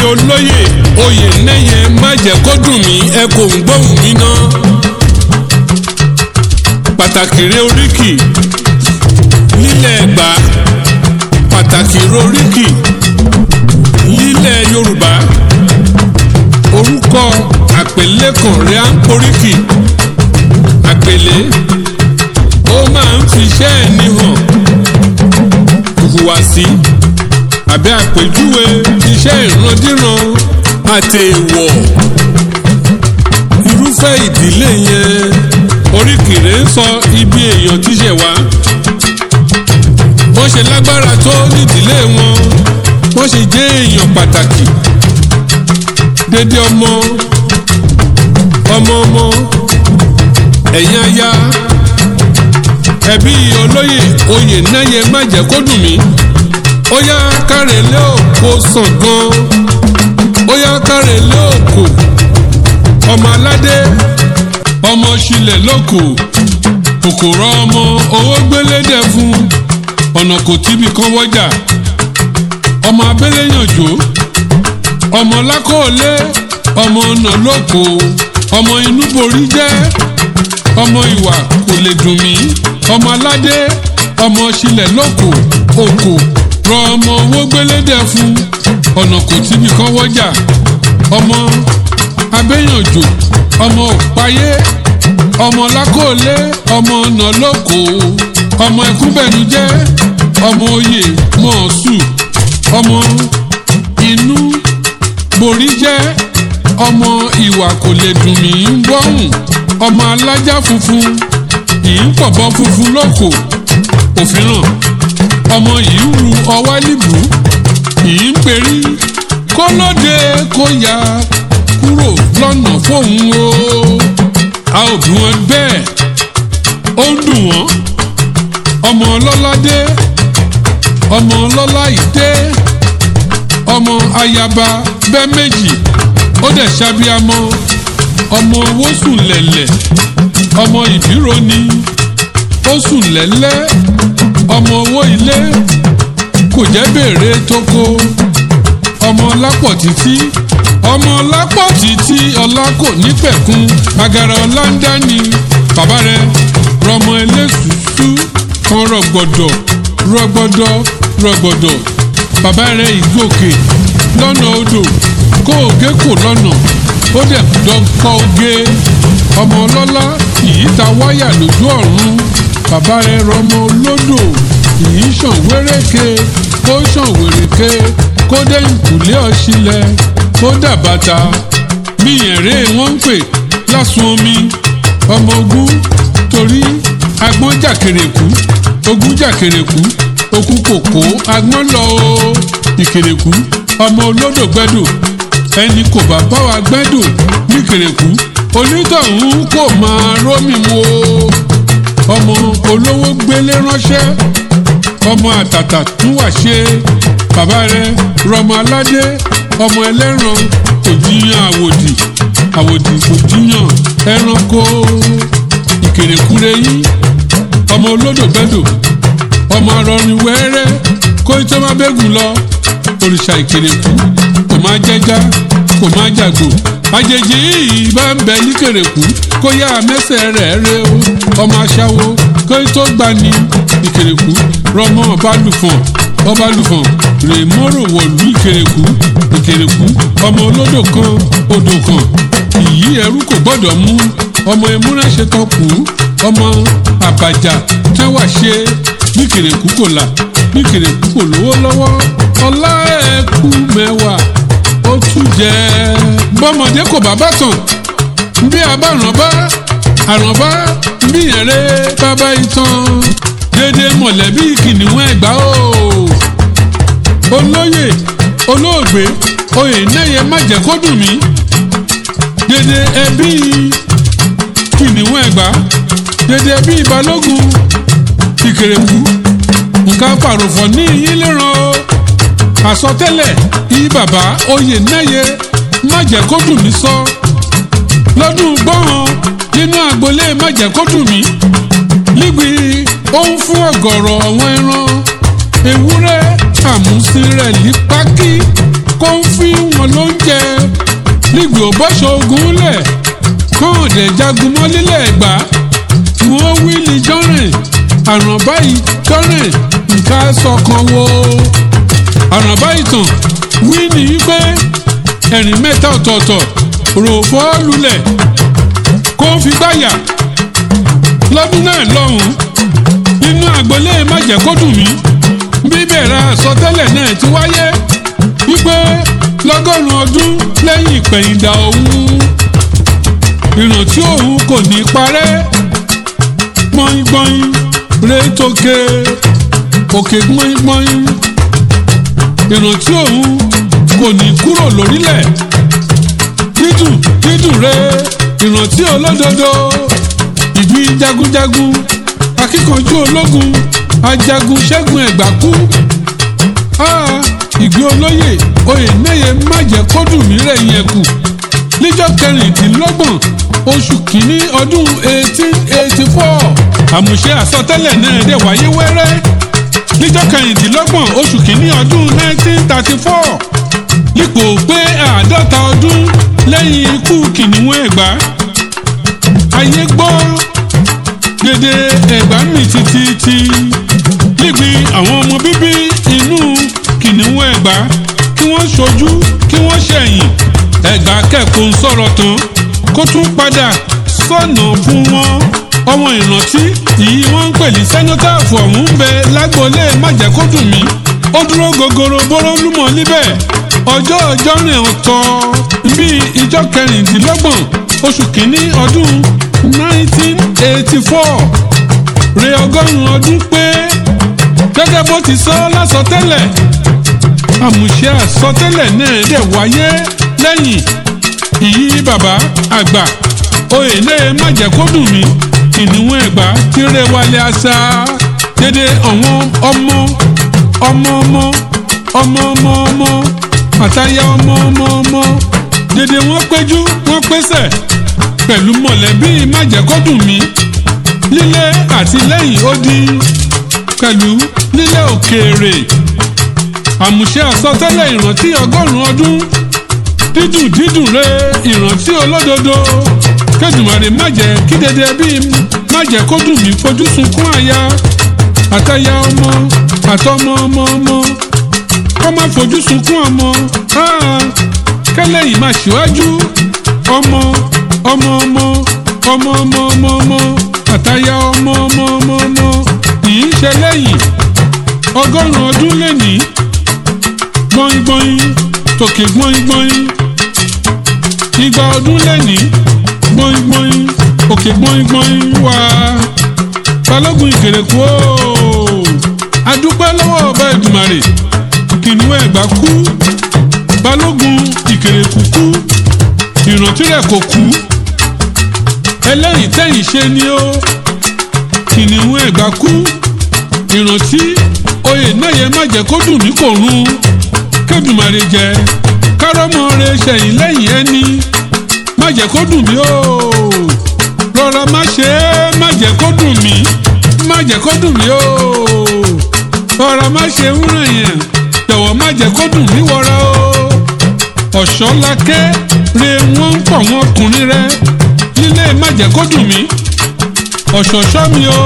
olóyè oyè nẹ́yẹ má jẹ́ kó dùn mí ẹ kò ń gbóhùn mi ná. pàtàkì rẹ oríkì nílẹ̀ ẹ̀gbá pàtàkì rẹ oríkì nílẹ̀ yorùbá orúkọ àpèlékàn rẹ à ń poríkì àpèlé ó máa ń fiṣẹ́ ẹni hàn ìhùwàsí àbí àpèjúwe iṣẹ́ ìrandíran àti èèwọ̀ irúfẹ́ ìdílé yẹn oríkìrè ń sọ ibi èèyàn tíṣẹ̀ wá wọ́n ṣe lágbára tó nídìílé wọn wọ́n ṣe jẹ́ èèyàn pàtàkì dédé ọmọ ọmọ ọmọ ẹ̀yin aya ẹbí olóyè oyè náyẹ má jẹ́ kó dùn mí ó yá kárẹ̀ lé òkò sàn gan ó yá kárẹ̀ lé òkò ọmọ aládé ọmọ ṣílẹ̀ lóko kòkòrò ọmọ owó gbélédè fún ọ̀nà kò tíbi kan wọ́jà ọmọ abẹ́lé yànjó ọmọ lákòólé ọmọ ọ̀nà lóko ọmọ inú borí jẹ́ ọmọ ìwà kò lè dùn mí ọmọ aládé ọmọ ṣílẹ̀ lóko òkò rọ ọmọ owó gbélédè fún ọ̀nà kò tíbi kan wọ́jà ọmọ abẹ́yànjò ọmọ òpáyé ọmọ lákòólé ọmọ ọ̀nà lóko ọmọ ẹkúnbẹ̀nújẹ́ ọmọ oyè mọ̀ọ́sù ọmọ inú borí jẹ́ ọmọ ìwà kò lè dùn mí ń bọ́hùn ọmọ alájà funfun yìí ń pọ̀bọ funfun lóko òfin hàn ọmọ yìí ń ru ọwá níbù yìí ń perí kó lóde kó ya kúrò lọ́nà fóun o a ò bí wọn bẹ́ẹ̀ ó ń dùn wọ́n ọmọ ọlọ́ládé ọmọ ọlọ́lá ìdé ọmọ ayaba bẹ́ẹ̀ méjì ó dẹ̀ ṣàbíamọ ọmọ owó sùn lẹ̀lẹ̀ ọmọ ìbírò ni ó sùn lẹ́lẹ́ ọmọ owó ilé kò jẹ́ béèrè tókó ọmọ lápọ̀ títí ọmọ lápọ̀ títí ọlá kò ní pẹ̀kun agara ọlá ń dání bàbá rẹ rọmọ ẹlẹ́sùsú kan rọgbọdọ rọgbọdọ rọgbọdọ bàbá rẹ ìgòkè lọ́nà odò kó ògé kò lọ́nà ó dẹ̀ dọ́kọ́ oge ọmọ ọlọ́lá yìí ta wáyà lójú ọ̀run bàbá rẹ rọmọ olódò yìí ṣàn wéréke kó ṣàn wéréke kó dé ìkùlé ọ̀ṣilẹ̀ kó dàbàtà míyẹ̀rẹ́ wọ́n ń pè lásùn omi ọmọ ogun torí agbọ́n jàkèrèkú ogun jàkèrèkú okú kòkó agbọ́n lọ o ìkèrèkú ọmọ olódò gbẹ́dò ẹni kò bá bá wa gbẹ́dò níkèrèkú onítọ̀hún kò máa rómì wo ọmọ olówó gbélé ránṣẹ́ ọmọ àtàtà tún wà ṣe bàbá rẹ rọmọ aládé ọmọ ẹlẹ́ran kò jiyàn àwòdì àwòdì kò jiyàn ẹranko ìkèrèkúre yín ọmọ olódò gbẹ́dò ọmọ arọrin wẹ́rẹ́ kó tó má bẹ́gùn lọ òrìṣà ìkèrèkú kò má jẹ́já kò má jàgbò àjèjì yìí bá ń bẹ ní kèrèkú kó yá mẹ́sẹ̀ rẹ̀ rẹ o ọmọ aṣáwo kó tó gbani ìkèrèkú rọmọ ọbalùfọ̀n ọbalùfọ̀n rèmọ́rò wọ̀lú ìkèrèkú ìkèrèkú ọmọ olódò kan odò kan ìyí ẹrú kò gbọ́dọ̀ mú ọmọ ewúrẹ́ ṣe tán kú ọmọ àbàjá tẹ́wà ṣe bí kèrèkú kò là bí kèrèkú kò lówó lọ́wọ́ ọlá ẹ̀kú mẹ́wàá ó tún jẹ́ bọ́mọdé kò bá bàtàn bí abárànbá àrànbá bí ẹ̀rẹ́ bàbá ìtàn dédé mọ̀lẹ́bí kìnìún ẹ̀gbá o olóyè olóògbé oyè náyẹ má jẹ́ kó dùn mí dédé ẹbí kìnìún ẹ̀gbá dédé ẹbí balógun ìkèrèkú nǹkan pàrọ̀fọ̀ ní yín léràn o àsọtẹ́lẹ̀ yí bàbá oyè náyẹ má jẹ́ kó dùn mí sọ lọ́dún gbọ́hàn nínú agboolé má jẹ́ kó dùn mí níbi ó ń fún ọ̀gọ̀rọ̀ àwọn ẹran ewúrẹ́ àmúsí rẹ̀ ní pákí kó ń fi wọn lóúnjẹ nígbì ò bọ́ṣọ ogun lẹ̀ kán ọ̀dẹ̀ jagun mọ́ lílẹ̀ ẹ̀gbá wọ́n wí ní jọ́rìn àrùn báyìí jọ́rìn nǹkan sọ̀kan wo àrùn báyìí tàn wí ní wípé ẹ̀rìn mẹ́ta ọ̀tọ̀ọ̀tọ̀ rò fọ́ lulẹ̀ kó ń fi gbáyà lọ́dún náà lọ́hùn-ún nínú àgbọ̀lé májẹ̀kọ́dùn mi bíbẹ̀rẹ̀ àsọtẹ́lẹ̀ náà ti wáyé wípé lọ́gọ́rùn-ún ọdún lẹ́yìn ìpẹ̀yìndà òun ìrántí òun kò ní parẹ́ gbọ́ngbọ́n rétókè òkè gbọ́ngbọ́n ìrántí òun kò ní kúrò lórílẹ̀ dídùn dídùn rẹ ìrántí olódodo ìgbín jagunjagun akíkanjú ológun ajagun ṣẹ́gun ẹ̀gbá kú ìgbé olóyè oyè náyè má jẹ́ kó dùn mí rẹ̀ yẹn kù níjọ́ kẹrìndínlọ́gbọ̀n oṣù kìíní ọdún eighteen eighty four àmùṣe àsọtẹ́lẹ̀ náà dẹ̀ wáyé wẹ́rẹ́ níjọ́ kẹrìndínlọ́gbọ̀n oṣù kìíní ọdún nineteen thirty four nípò pé àádọ́ta ọdún lẹ́yìn ikú kìnìún ẹ̀gbá ayé gbọ́ gbèdé ẹ̀gbá mi títí níbi àwọn ọmọ bíbí inú kìnìún ẹ̀gbá kí wọ́n ṣojú kí wọ́n ṣẹ̀yìn ẹ̀gbá kẹ́kọ̀ọ́ ń sọ̀rọ̀ tán kó tún padà sọ̀nà fún wọn ọmọ ìrántí yìí wọ́n ń pè ní sẹ́nọ́tàfù ọ̀hún ń bẹ lágboolé májẹ̀kódùnmí ó dúró gogoro bóró lúmọ̀ níbẹ̀ ọjọ́ ọjọ́ rìn ọ̀tọ̀ bíi ìjọ kẹrìndínlọ́gbọ̀n oṣù kìíní ọdún nineteen eighty four re ọgọ́rùn-ún ọdún pé gẹ́gẹ́ bó ti sọ lásọtẹ́lẹ̀ àmùṣe àsọtẹ́lẹ̀ náà dẹ̀ wáyé lẹ́yìn ìyí bàbá àgbà oyè náà má jẹ́ kó dùn mí kìnìún ẹ̀gbá kéré wálé àṣà dédé àwọn ọmọ ọmọ ọmọ ọmọ ọmọ ọmọ àtàyà ọmọ ọmọ ọmọ dédé wọ́n péjú wọ́n pésẹ̀ pẹ̀lú mọ̀lẹ́bí má jẹ́ kó dùn mí lílé àti lẹ́yìn ó di pẹ̀lú nílé òkèèrè àmùṣe àsọtẹ́lẹ̀ ìrántí ọgọ́rùn-ún ọdún dídùn dídùn rẹ ìrántí olódodo kẹ́dùmarè má jẹ́ kí dédé bíi má jẹ́ kó dùn mí fojú sunkún àyà àtàyà ọmọ àtọmọ ọmọ ọmọ kó má fojú sunkún ọmọ kẹlẹ́yìn má ṣíwájú ọmọ ọmọ ọmọ ọmọ ọmọ ọmọ ọmọ àtàyà ọmọ ọmọ ọmọ ọmọ yìí ṣe lẹ́yìn ọgọ́rùn-ún ọdún lẹ́nìí gbọ́ngbọ́n tòkè gbọ́ngbọ́n igba ọdún lẹ́nìí gbọ́ngbọ́n òkè gbọ́ngbọ́n wá balógun ìkèrèkú ooo adúpẹ́ lọ́wọ́ ọba ìdùmarè kìnìún ẹ̀gbá kú balógun ìkèrèkú kú ìrántí rẹ̀ kò kú ẹlẹ́yìn tẹ̀yìn ṣe ni ó kìnìún ẹ̀gbá kú ìrántí oyè náà yẹ má jẹ́ kó dùn ní kò run kébùmarè jẹ kárọ́mọ rẹ ṣẹ̀yìn lẹ́yìn ẹni má jẹ́ kó dùn mí o rọra má ṣe é má jẹ́ kó dùn mí má jẹ́ kó dùn mí o rọra má ṣe ń ràn yẹn jọ̀wọ́ má jẹ́ kó dùn mí wọra o ọ̀ṣọ́lákẹ́ re wọ́n ń pọ̀ wọn ọkùnrin rẹ nílé má jẹ́ kó dùn mí ọ̀ṣọ̀ṣọ́ mi o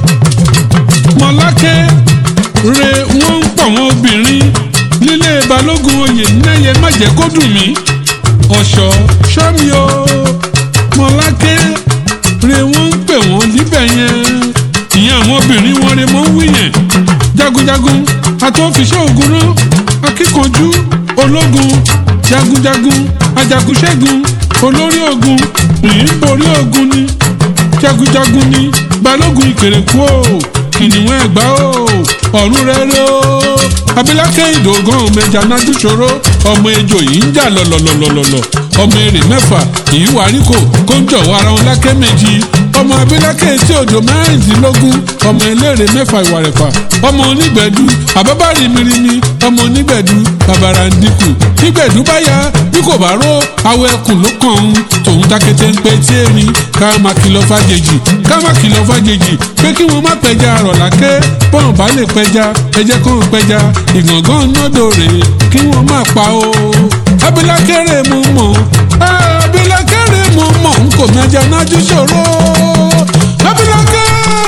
mọ̀lákẹ́ re wọ́n ń pọ̀ wọn obìnrin nílé balógun oyè náyẹ má jẹ́ kó dùn mí ọ̀ṣọ́ ṣọ́mi o mọ̀lákẹ́ re wọ́n ń pè wọ́n níbẹ̀ yẹn ìyẹn àwọn obìnrin wọn re mọ́ ń wí yẹn jagunjagun àtọ́fiṣẹ́ ogun rán akíkanjú ológun jagunjagun ajagunṣẹ́gun olórí ogun rìn borí ogun ni jagunjagun ni balógun ìkèrèkú o kìnìún ẹ̀gbá o ọ̀run rere o abilákẹ́ ìdògán mẹja nájú ṣòro ọmọ ejò yìí ń jà lọ̀lọ̀lọ̀lọ̀lọ̀ ọmọ èrè mẹ́fà yìí wà ríkò kó ń jọ̀wọ́ ara wọn lákẹ́ méjì ọmọ abilákẹ́ etí odò mẹ́rìndínlógún ọmọ eléré mẹ́fà ìwà rẹ̀fà ọmọ onígbẹ̀dú àbábá rìmìrìmì ọmọ onígbẹ̀dú bàbàrà ń dínkù nígbẹ̀dú bá yá bí kò bá ró awọ ẹkùn ló kàn ń tòun takété ń pe tí èmi ká má kìlọ̀ fàjèjì ká má kìlọ̀ fàjèjì pé kí wọ́n má pẹja àrọ̀lákẹ́ bọ́n bá lè pẹja ẹjẹ́ kàn pẹja ìgàngán nọ́dọ̀ rèé kí wọ́n má pa o abilákẹ́rẹ́ mú mọ́ abilákẹ́rẹ́ mú mọ́ n kò mẹ́jọ nájú ṣòro abilákẹ́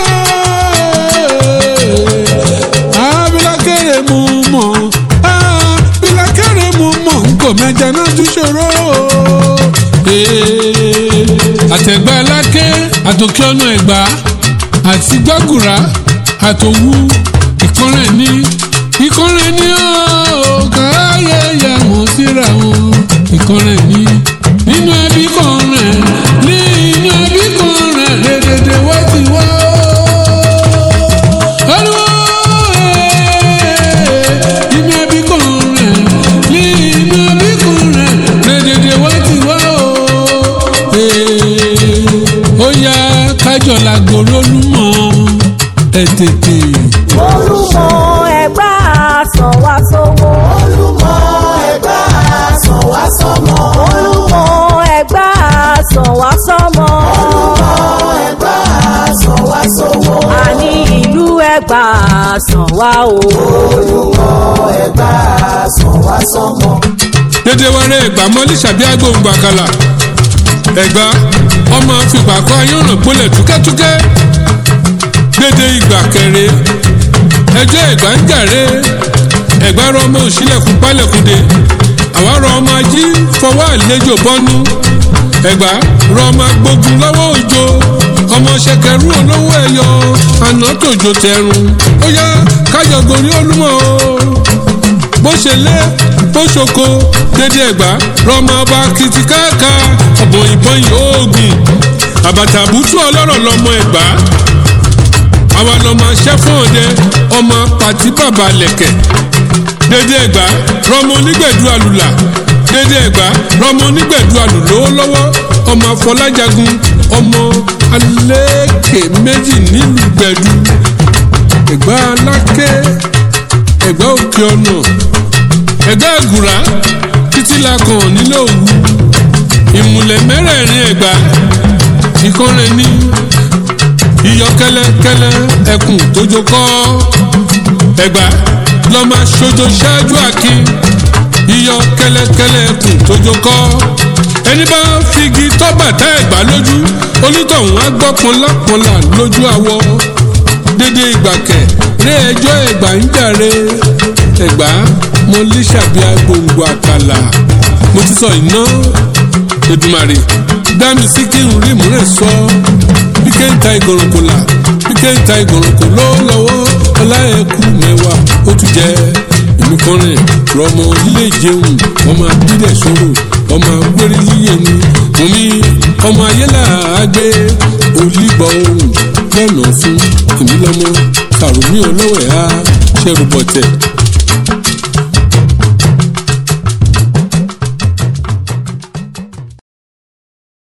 abilákẹ́rẹ́ mú mọ́ abilákẹ́rẹ́ mú mọ́ n kò mẹ́jọ nájú ṣòro. àtẹ̀gbá alákẹ́ àtòkè ọ̀nà ẹ̀gbá àti gbàgùrà àtòwú ìkọ́rẹ̀ ní ìkọ́rẹ̀ ní ọ̀ọ́káyé yà wọ́n síra wọn ìkọ́rẹ̀ ní nínú ẹbí kan rẹ̀ nínú ẹbí kan rẹ̀ lẹ́dẹ̀dẹ̀ wá ti wá ó. Olúwa nínú ẹbí kan rẹ̀ nínú ẹbí kan rẹ̀ lẹ́dẹ̀dẹ̀ wá ti wá ó. ó yá kájọ làgòrò lúmọ̀ ẹ̀ tètè. olùmọ ẹgbà sàn wá sówó. olùmọ̀ ẹ̀gbá sàn wá sọ́mọ. olùmọ ẹgbà sàn wá sọmọ. olùmọ̀ ẹ̀gbá sàn wá sówó. àní ìlú ẹgbà sàn wá o. olùmọ̀ ẹ̀gbá sàn wá sọ́mọ. dédé wẹrẹ ẹgbà mọlí sàbí agbóhùn gbàkàlà ẹgbà ọmọ fìgbà kọ ayọ̀nà pólẹ̀ túkẹ́túkẹ́ dédé ìgbà kẹrẹ ẹjọ́ ẹgbà ń jàre ẹgbà rọ ọmọ òṣìlẹ̀kùn pálẹ̀kùndé àwa rọ ọmọ ají fọwọ́ àlejò bọ́nú ẹgbà rọ ọmọ agbógun lọ́wọ́ òjò ọmọ ṣẹkẹrú olówó ẹyọ àná tòjò tẹrun ó yá kájọ gorí olúmọ o bó ṣe lé bó ṣoko dédé ẹgbà rọmọ ọba kìtìkáàkà ọ̀bọ̀n ìbọn yòógùn àbàtàbùtù ọlọ́rọ̀ lọmọ ẹgbà àwa lọmọ aṣẹ́ fún òde ọmọ pàtí bàbá lẹ̀kẹ̀ dédé ẹgbà rọmọ onígbẹ̀dú àlùlà dédé ẹgbà rọmọ onígbẹ̀dú àlùlówó lọ́wọ́ ọmọ afọlájagun ọmọ alẹ́kẹ̀ méjì nílùú gbẹ̀dú ẹgbà alákẹ́ ẹgbẹ́ òkè ọ̀nà ẹgbẹ́ àgùrá títí la kàn nílé òwú ìmùlẹ̀ mẹ́rẹ̀ẹ̀rin ẹ̀gbá ìkọ́rẹ́ ní iyọ̀ kẹ́lẹ́kẹ́lẹ́ ẹkùn tójó kọ́ ẹ̀gbá lọ́mọ aṣojo ṣáájú àkín iyọ̀ kẹ́lẹ́kẹ́lẹ́ ẹkùn tójó kọ́ ẹni bá figi tọ́bàtà ẹ̀gbá lójú onítọ̀hún á gbọ́ pọnlápọnlá lójú àwọ̀ dédé ìgbàkẹ̀ ré ẹjọ́ ẹ̀gbá ń jàre ẹ̀gbá mo lè ṣàbíà gbòǹgbò àkàlà mo ti sọ iná Èdùmàrè dámi sí kí n rí múrẹ̀ sọ bí kéńtà ìgòròkò là bí kéńtà ìgòròkò ló lọ́wọ́ ọláẹ̀kú mẹ́wàá ó tún jẹ́ èmi kan rẹ̀ rọmọ ilé ìjẹun ọmọ abídẹ̀ sọ̀rọ̀ ọmọ agbérí yíyẹ ni mo ní ọmọ ayélà àgbẹ̀ olígbọ̀ ohun lọ́nà fún èmi lọ́mọ sàrùmí ọlọ́wẹ̀ á ṣẹ́rù bọ̀tẹ̀